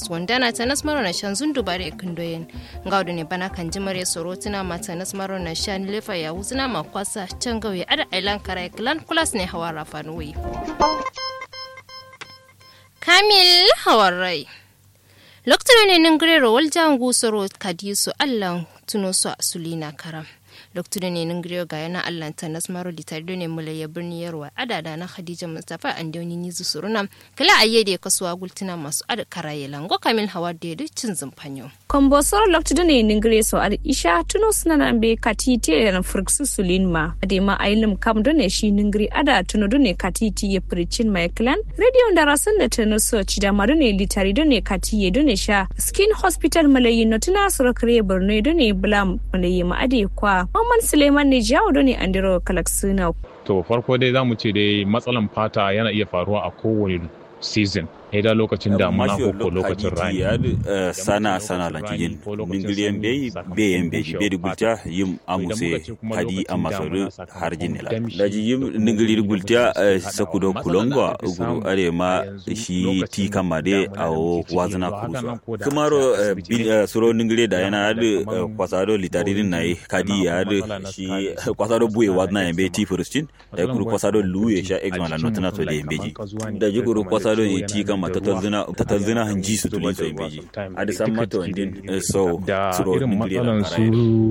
wandana ta nasmaro na shan zundu bare kundoyen ngaudu ne bana kan jimare soro tuna mata nasmaro na shan lefa ya wuzina ma kwasa can gauye ada ailan karai klan kulas ne hawa rafanuwi kamil hawarai lokacin ne nin grero waljan gusoro kadisu allan tuno su a sulina karam lokacin ne nin grero ga yana allan ta nasmaro litari ne mulaya birni yarwa adada na khadija mustafa an dauni nizu suruna kala ayyade kasuwa gultuna masu ada karaye lango kamil hawa da yadda cin zumfanyo kombosoro lokacin ne nin greso ad isha tuno suna nan be katiti na furksu sulin ma ade ma ailim kam do ne shi nin gri ada tuno do ne katiti ya prichin mai clan radio da rasan da tuno so ci da ma do ne litari do ne katiye do ne sha skin hospital malayi no tuna sura kare borno do ne blam malayi ma ade kwa Muhammad Suleiman ne jawo do ne andiro kalaksuna to farko dai zamu ce dai matsalan fata yana iya faruwa a kowane season da lokacin damuna ko ko lokacin rani sana sana la jigin ningiliyen be be yen be be di gulta yim amuse kadi amasoru harjin la da ji yim ningilir gulta sakudo kulongwa guru are ma shi ti kama de awo wazna kurusa kumaro suro ningile da yana adu kwasado litaririn nai kadi ya adu shi kwasado buye wazna yembe ti furustin da guru kwasado luye sha exma la notna to de yembeji da ji guru kwasado ti kama ma tattalzina hanji su tuli so beji a da san mata wandin so da irin matsalan su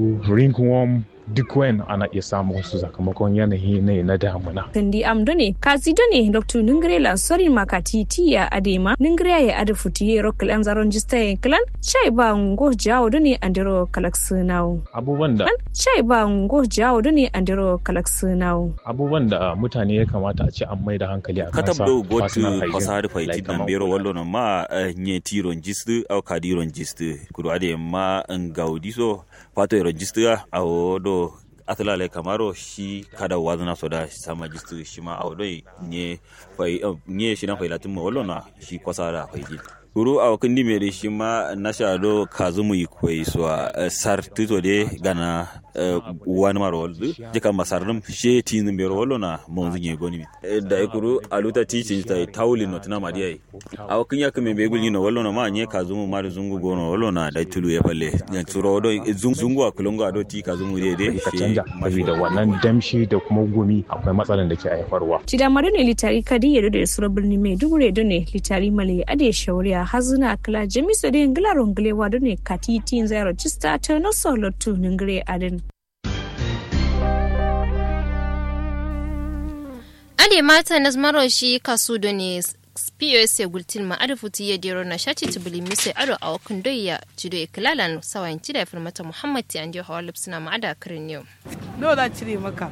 ringworm duk wayan ana iya samun su sakamakon yanayi ne na damuna. Kandi amdo ne, kasi do ne Dr. Ningre la sori makati ti ya adema, Ningre ya ada futi ye ro kalan zaron jista ya kalan, chai ba ngo jawo do ne andiro kalaksunawo. Abubuwan da Chai ba ngo jawo do ne andiro kalaksunawo. abubuwan da mutane ya kamata a ce an mai da hankali a katab kansa do gotu personal hygiene, fasari faiti like dan kamar bero kula. wallo no ma eh, nye ti ronjistu au kadi ronjistu kudu ade ma ngaudi so fato e ronjistu a o do atala le kamaro shi kada wazna so da sama jistu shi ma a do nye fai eh, nye shi na fai latin mo wallo na shi kwasara faiti kuru a kundi mere shi ma na sha do kazumu ikwai so a sar tito de gana eh, wani maro waldu jika masarnum she tin bero wallo na monzu nye goni mi Eh, da ikuru aluta teaching ta tauli no tana madiya a kunya kame be gulni no wallo na ma nye kazumu mari zungu gono wallo na da tulu ya falle ya turo do zung- zungu a kulungu a do ti kazumu de de ka canja saboda wannan damshi da kuma gumi akwai matsalan da ke haifarwa Cida mari ne litari kadi ya da sura birni mai dugure do ne litari male ade shauriya hazuna kala jamiso de ngila ronglewa do ne kati tin zero chista ta no solo tu ningre aden. ade mata nasmaro shi kasu do ne POS ya gultin ma adu futi ya dero na shati tubuli mise ado a wakun doya jido ya kilalan sawayin cida ya firmata Muhammad ti an je hawa lipsina ma ada kirin yau. nawa za a cire maka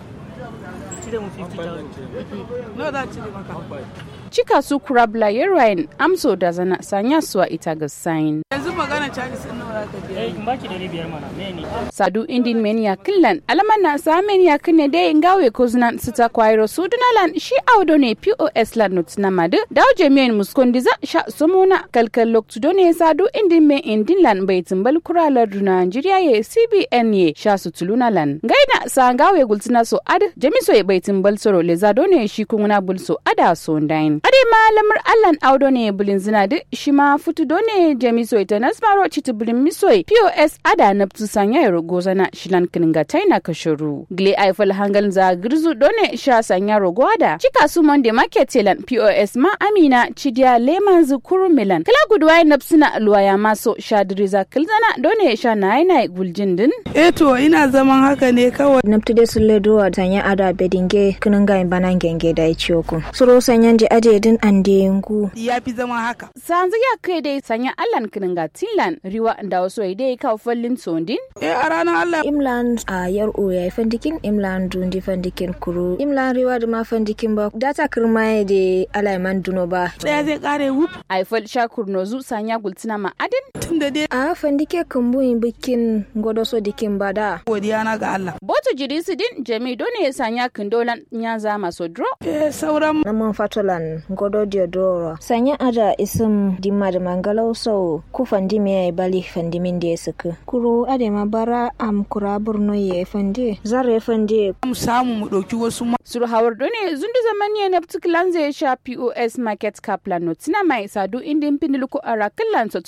cire mu 50,000 nawa za a cire maka Cika su kurabla yerwain amso da zana sanya suwa ita ga sain. yanzu magana chinese din nawa za ka biya Sadu indin menia killan alaman na sa menia kine de ngawe koznan sita kwairo sudunalan shi audo ne POS lan nutina madu daw jemiyen muskondiza sha somona kalkal loktudo ne sadu indin me indin lan bai timbal kuralar duna Nigeria ye CBN ye sha sutuluna lan. Gaina sa ngawe gultina so ad jemiso ye bai timbal soro le zado ne shi kunguna bulso ada so ndain. Ade ma lamar allan audo ne bulin zina de shi ma futudo ne jemiso ita nasmaro chiti bulin misoi POS ada naptu sanya ya rogo zana shilan kininga taina kashiru. Gle aifal hangal za girzu done sha sanya rogo ada. Chika su monde market telan POS ma amina chidia leman zukuru milan. Kala gudwa napsina luwaya maso sha diriza kilzana done sha na yana guljin din. eh to ina zaman haka ne kawai namtude sulle duwa sanya ada bedinge kununga imbana ngenge da ichioku suro sanyanje ade din ande ngu ya fi zama haka Sanzu ya kai dai sanya allan kininga tilan riwa da wasu dai kawo fallin sondin. eh a ranar allah imlan a yar o ya fandikin imlan dundi fandikin kuru imlan riwa da ma fandikin ba data kirma de alaiman duno ba daya zai kare wuf Aifal shakur nozu sanya gultina ma adin. tun da dai a fandike kumbuyin bikin godo so dikin bada godiya na ga allah Boto jirisi din jami done ya sanya kindolan ya zama so dro. eh sauran naman fatolan godo diodoro sanya ada isim dimma da mangalau so ku fandimi ya bali fandimin da ya suka kuro ade ma bara am kura burno ya fande zara ya fande mu samu mu ɗauki wasu ma Sur hawar done zundu zamani na particular zai sha POS market kaplan notina mai sadu indin pindiluku ara killan